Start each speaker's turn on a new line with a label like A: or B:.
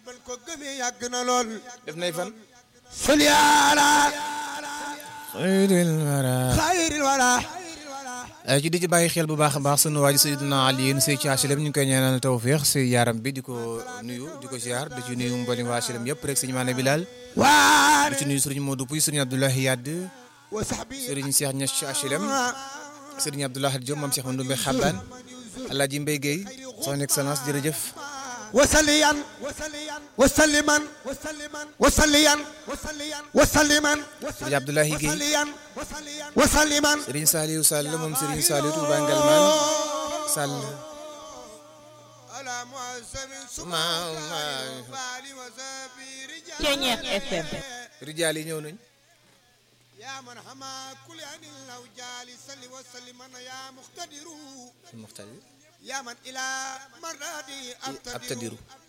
A: ban ko gëmee yàgg na lool
B: def nay fan
A: sali ala
B: xayril wara
A: xayril wara
B: ci di ci bàyyi xel bu baax a baax sunu waaji Seydina Alioune Sey ci HLM ñu ngi koy ñaanal tawféex si yaaram bi di ko nuyu di ko ziar di ci nuyu mboolem waa HLM yëpp rek sëñ Maane Bilal
A: waar
B: di ci nuyu sëriñ Modou Pouy sëriñ Abdoulaye Yadd
A: wa sahbi
B: sëriñ Cheikh Niass ci HLM sëriñ Abdoulaye Diop moom Cheikh Mandoumbe Xabaan Alaaji Mbaye Guèye son excellence jërëjëf
A: وسليا وسلما وسليا وسلما
B: sëriñ Abdoulaye Guèye
A: وسليا وسلما
B: sëriñ Saliou Sall moom sëriñ Saliou Touba Ngalman Sall
C: Ceñeex FM
B: rijaal yi ñëw nañ
A: يا من حما كل عن الأوجال صل وسلم يا مقتدر
B: muxtadir
A: يا من إلى مرادي
B: أبتدر